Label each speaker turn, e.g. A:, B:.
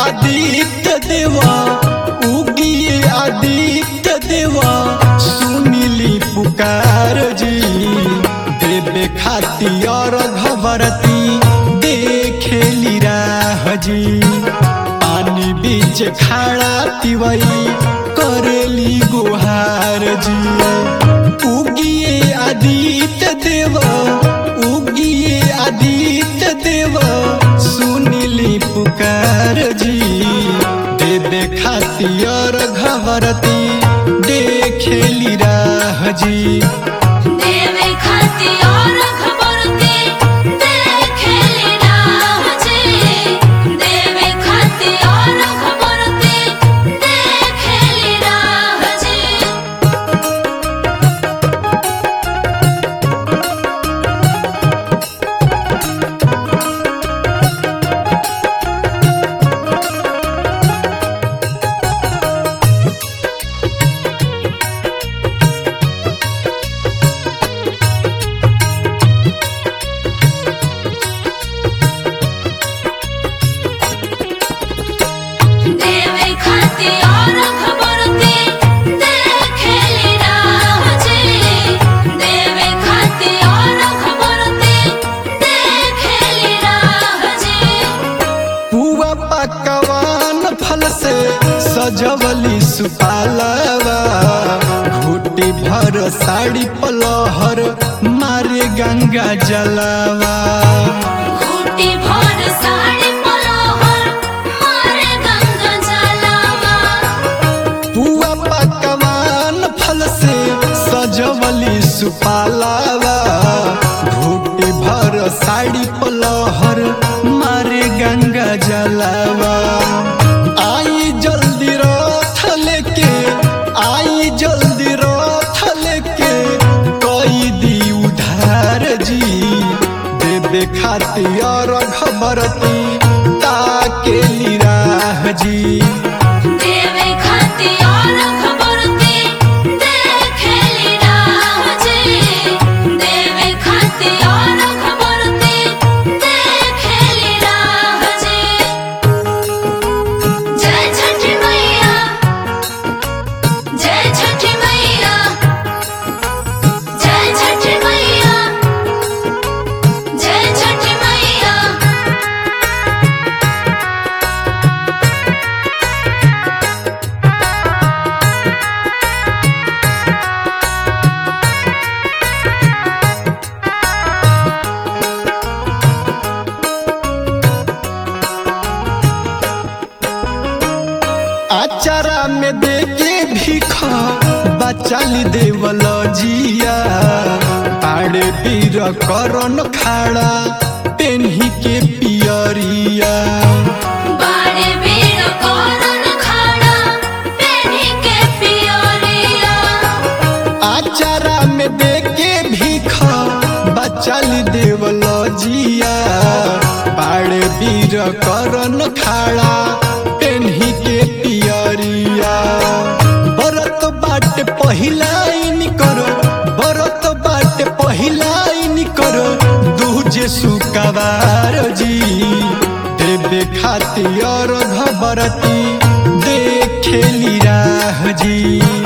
A: आदित्य देवा उगिए आदित्य देवा सुनिली पुकार जी देवे खातिर घबरती देखेली राह जी पानी बीच खाड़ा तिवई करेली गुहार जी उगिए आदित्य देव उगिए आदित्य देव सुनिली पुकार जी देवे खातिर घबरती देखेली राह जी
B: देवे खाती और खबरती देखेली राह जी देवे खाती और खबरती देखेली राह जी देवे खाती और खबरती देखेली राह जी देवे खाती और खबरती देखेली राह जी
A: पुआ पकवान फल से सजवली सुपालवा घूटी भर साड़ी पलहर मारे गंगा जलवा
B: घूटी भर साड़ी पलोहर मारे गंगा जलावा
A: पुआ पकवान फल से सजवली सुपालवा घूटी भर साड़ी पलहर मारे गंगा जलवा आई जल्दी रथ लेके आई जल्दी रथ लेके कोई दी उधार जी देवे खातिर खबरती ताके राह जी
B: देवे खाती और खबरती देखेली राह जी देवे खाती और खबरती देखेली राह जी जय छठी मैया जय छठी मैया जय छठी मैया जय छठी मैया
A: आचारा में देके भीख बचाली देवल जिया पाड़े पीर करन खाड़ा पेन्ही के पियरिया
B: बाड़े बेड़ करन खाड़ा पेन्ही के पियरिया
A: आचारा में देके भीख बचाली देवल जिया पाड़े पीर करन खाड़ा पेन्ही के पियरिया बरत बाट पहिलाइन करो बरत बाट पहिलाइन करो दूजे सुकवार जी देवे खातिर घबरती देखेली राह जी